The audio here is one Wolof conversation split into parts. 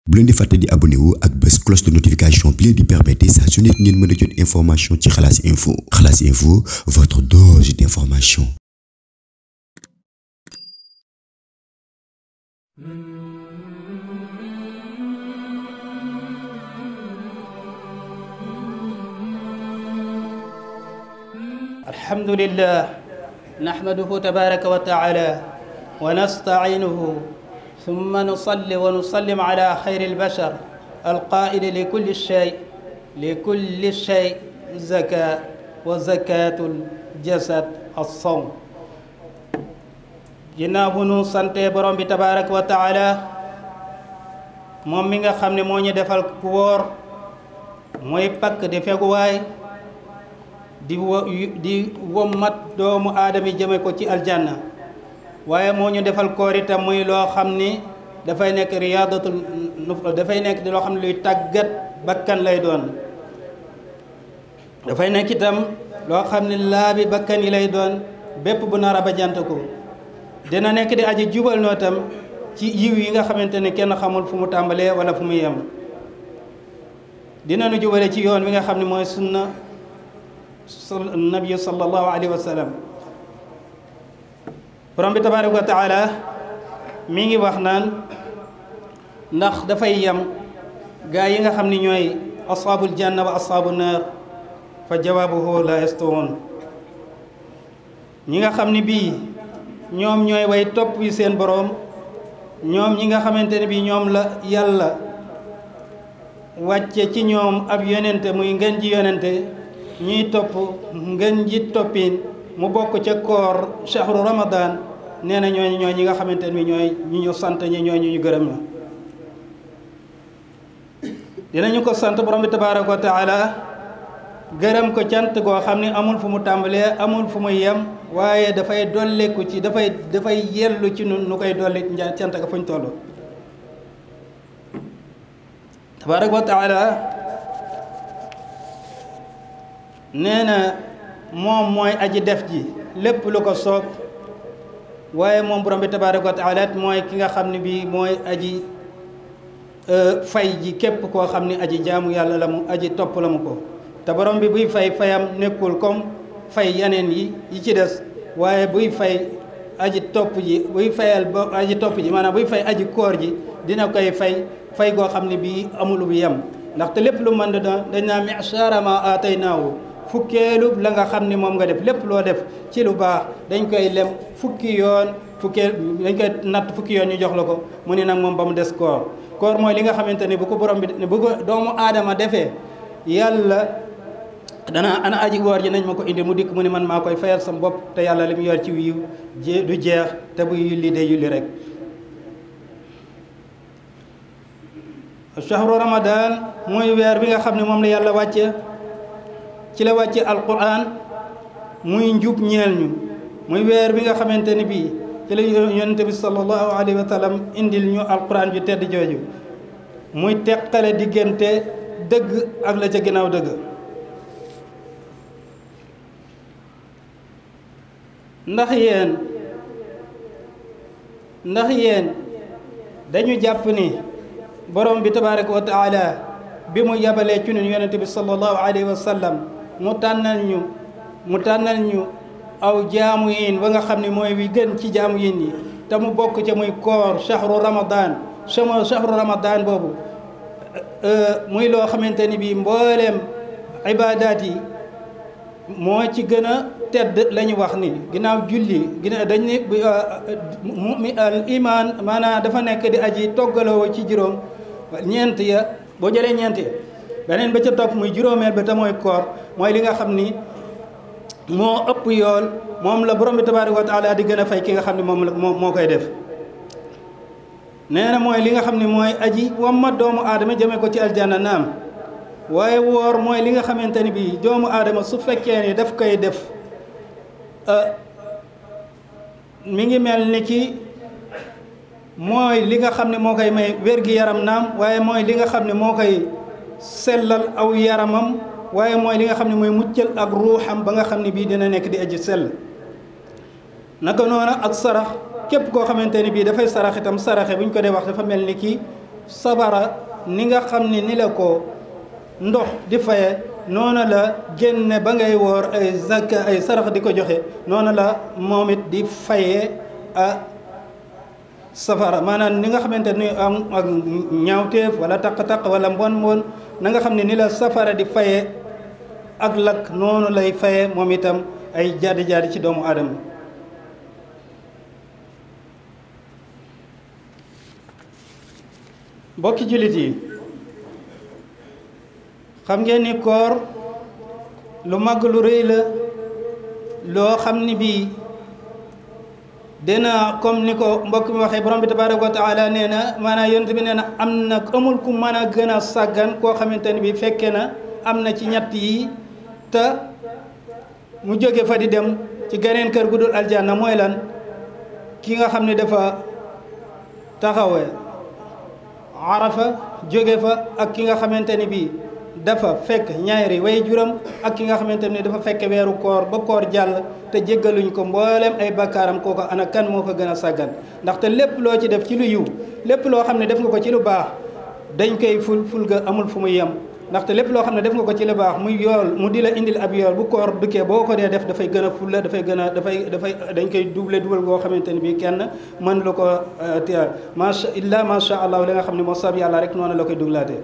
bu leen di fàtte di abonné wu ak bés cloche de notification bi leen di permettre saa su nekk ngeen mën a jot information ci xalaas info xalaas info votre dose d'information. الحمد لله نحمده تبارك وتعالى ونستعينه ثم نصلي ونسلم على خير البشر القائل لكل شيء لكل شيء زكاة وزكاة الجسد الصوم ginnaaw bu nu sante borom bi tabaaraka wa taala moom mi nga xam ne moo ñu defal ku wóor mooy pakk di feguwaay di wo di wommat doomu aadama yi jëme ko ci aljanna waaye moo ñu defal koor itam muy loo xam ni dafay nekk riyaadatul dafay nekk di loo xam ne luy tàggat bakkan lay doon dafay nekk itam loo xam ne laabi bakkan yi lay doon bépp bu nar a ba jant ko dina nekk di aji jubal noo tam ci yiw yi nga xamante ne kenn xamul fu mu tàmbalee wala fu mu yem dina nu jubale ci yoon wi nga xam ne mooy sunna nabi sallallahu alayhi wa sallam borom bi tabaaraka wa taala mi ngi wax naan ndax dafay yem gaa yi nga xam ni ñooy ashaabul janna wa ashaabu naar fa jawaabuhu la yastawoon ñi nga xam ni bii ñoom ñooy way topp yi seen boroom ñoom ñi nga xamante ne bii ñoom la yàlla wàcce ci ñoom ab yonente muy ngën ji yonente ñuy topp ngën ji toppin mu bokk ca koor shahru ramadan nee na ñooñu ñooy ñi nga xamante ne bii ñooy ñi ñu sant ñi ñooy ñu ñu gërëm na dinañu ko sant borom bi tabaaraka wa taala gërëm ko cant goo xam ne amul fu mu tàmbalee amul fu mu yem waaye dafay dolleeku ci dafay dafay yellu ci nun nu koy dolli cant ga fuñ toll tabaaraka wa taala nee na moom mooy aji def ji lépp lu ko soob waaye moom borom bi tabaaraka wa taala mooy ki nga xam ne bii mooy aji fay ji képp koo xam ne aji jaamu yàlla la mu aji topp la mu ko te borom bi buy fay fayam nekkul comme fay yeneen yi yi ci des waaye buy fay aji topp ji buy fayal ba aji topp ji maanaam buy fay aji koor ji dina koy fay fay goo xam ne bii amul bu yem ndaxte lépp lu mën da dañ naa mi'shara ma ataynaahu fukkeelu la nga xam ni moom nga def lépp loo def ci lu baax dañ koy lem fukki yoon fukkeel dañ koy natt fukki yoon ñu jox la ko mu ni nag moom ba mu des koor koor mooy li nga xamante ni bu ko borom bi bu ko doomu aadama defee yàlla dana ana aji woor ji nañ ma ko indi mu dikk mu ne man maa koy fayal sam bopp te yàlla li mu yor ci wiiw du jeex te bu yulli day yulli rek shahru ramadan muy weer bi nga xam ne moom la yàlla wàcce ci la wàcce alquran muy njub ñeel ñu muy weer bi nga xamante ni bii ci la yonente bi sallallahu alayhi wa sallam indil ñu alquran ju tedd jooju muy teqale diggante dëgg ak la ca ginnaaw dëgg ndax yéen ndax yéen dañu jàpp ni borom bi tabaraka wa taala bi mu yabalee ci ñun yonente bi sallallahu alayhi wa sallam mu tànnal ñu mu tànnal ñu aw jaamu yin ba nga xam ne mooy wi gën ci jaamu yin yi te mu bokk ca muy koor shahru ramadan sama shahru ramadan boobu muy loo xamante ni bii mbooleem ibaadaat yi moo ci gën a tedd la ñu wax ni ginnaaw julli ginnaaw dañ ni mu al iman maanaam dafa nekk di aji toggaloo ci juróom ñeent ya boo jëlee ñeent ya beneen ba ca topp muy juróomeel ba te mooy koor mooy li nga xam ni moo ëpp yool moom la borom bi tabaaraka wa taala di gën a fay ki nga xam ne moom la moo moo koy def nee na mooy li nga xam ne mooy aji wamma doomu aadama jëmee ko ci aljanna naam waaye woor mooy li nga xamante ni bii doomu aadama su fekkee ni daf koy def mi ngi mel ni ki mooy li nga xam ne moo koy may wér-gi-yaram naam waaye mooy li nga xam ne moo koy sellal aw yaramam waaye mooy li nga xam ne mooy muccal ak ruuxam ba nga xam ne bii dina nekk di aji sell naka noonu ak sarax képp koo xamante ni bii dafay sarax itam saraxe bu ñu ko dee wax dafa mel ni kii sabara ni nga xam ni ni la ko ndox di faye noonu la génne ba ngay woor ay zakka ay sarax di ko joxe noonu la moom it di faye a safara maanaam ni nga xamante ni am ak ñaawteef wala taq-taq wala mbon mbon na nga xam ne ni la safara di faye ak lakk noonu lay faye moom itam ay jaadi jaadi ci doomu aadama mbokki jullit yi xam ngeen ni koor lu màgg lu rëy la loo xam ni bii dina comme ni ko mbokk mi waxee borom bi tabaraka wa taala nee na maanaam yonent bi nee na am na amul ku mën a gën a sàggan koo xamante ni bii fekke na am na ci ñett yi te mu jóge fa di dem ci geneen kër gu dul aljanna mooy lan ki nga xam ne dafa taxawee arafa jóge fa ak ki nga xamante ni bii dafa fekk ñaari way juram ak ki nga xamante ni dafa fekk weeru koor ba koor jàll te jéggaluñ ko mboolem ay bakkaaram kooko ana kan moo ko gën a sàggan ndaxte lépp loo ci def ci lu yiw lépp loo xam ne def nga ko ci lu baax dañ koy ful ful ga amul fu muy yem ndaxte lépp loo xam ne def nga ko ci lu baax muy yool mu di la indil ab yool bu koor dukkee boo ko dee def dafay gën a fulla dafay gën a dafay dafay dañ koy double dugal goo xamante ni bii kenn mën lu ko téye macha illa macha allah li nga xam ne moo sab yàlla rek noonu la koy duglaatee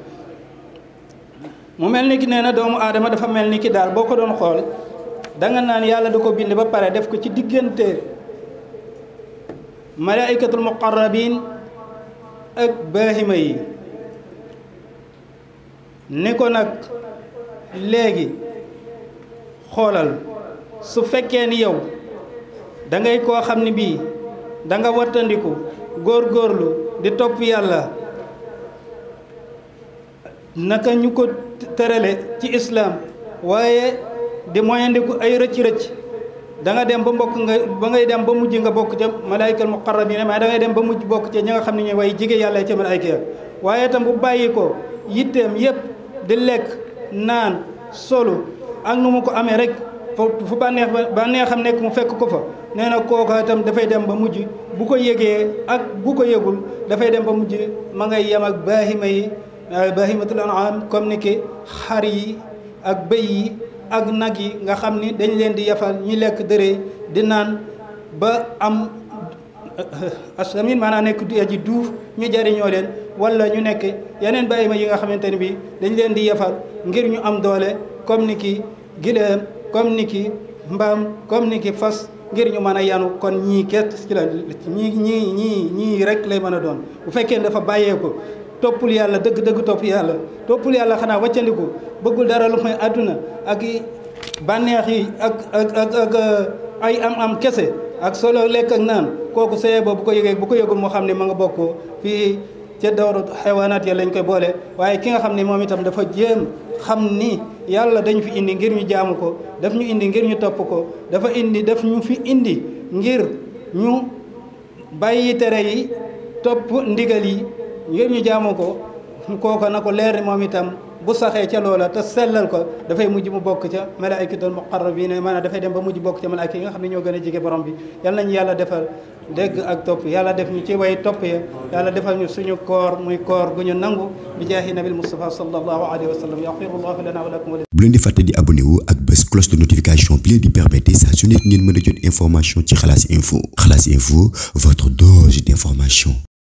mu mel ni ki nee na doomu aadama dafa mel ni ki daal boo ko doon xool danga naan yàlla da ko bind ba pare def ko ci diggante malaikatul muqarrabin ak baahima yi ni ko nag léegi xoolal su fekkee ni yow da ngay koo xam ni bii da nga wattandiku góorgóorlu di topp yàlla naka ñu ko tërale ci islam waaye di moyandiku ay rëcc-rëcc da nga dem ba mbokk nga ba ngay dem ba mujj nga bokk ca malaayikal muqarrabin mais da ngay dem ba mujj bokk ca ñi nga xam ne ñooy way jige yàlla ca malaayika waaye itam bu bàyyi ko yitteem yépp di lekk naan solu ak nu mu ko amee rek fu bànneex ba neexam nekk mu fekk ko fa nee na kooka itam dafay dem ba mujj bu ko yëgee ak bu ko yëgul dafay dem ba mujj ma ngay yem ak baahima yi bahimatul an'am comme ni ki xar yi ak bëy yi ak nag yi nga xam ni dañ leen di yafal ñi lekk dëree di naan ba am asamin maanaam nekk aji duuf ñu jariñoo leen wala ñu nekk yeneen bahima yi nga xamante ni bi dañ leen di yafal ngir ñu am doole comme ni ki gileem comme ni ki mbaam comme ni ki fas ngir ñu mën a yanu kon ñii ket ci la ñii ñii ñii ñii rek lay mën a doon bu fekkee dafa bàyyeeku toppul yàlla dëgg dëgg topp yàlla toppul yàlla xanaa wàccandiku bëggul dara lu mooy àdduna ak bànneex yi ak ak ak ak ay am-am kese ak solo lekk ak naan kooku sëye boobu bu ko yëgee bu ko yëgul moo xam ne ma nga bokk fii ca dawru xewaanaat ya lañ koy boole waaye ki nga xam ne moom itam dafa jéem xam ni yàlla dañ fi indi ngir ñu jaamu ko daf ñu indi ngir ñu topp ko dafa indi daf ñu fi indi ngir ñu bàyyi tere yi topp ndigal yi ngir ñu jaamu ko kooka na ko leer moom itam bu saxee ca loola te sellal ko dafay mujj mu bokk ca malaayikatul muqarrabin maanaam dafay dem ba mujj bokk ca malaayika yi nga xam ne ñoo gën a jege borom bi yal nañu yàlla defal dégg ak topp yàlla def ñu ci way topp ya yàlla defal ñu suñu koor muy koor gu ñu nangu bi jaahi nabil mustafa sallallahu alayhi wa sallam yaxfirullahu lana wa lakum bu leen di fàtte di abonné wu ak bés cloche de notification bi leen di permettre saa su nekk ngeen mën a jot information ci xalaas info xalaas info votre dose d'information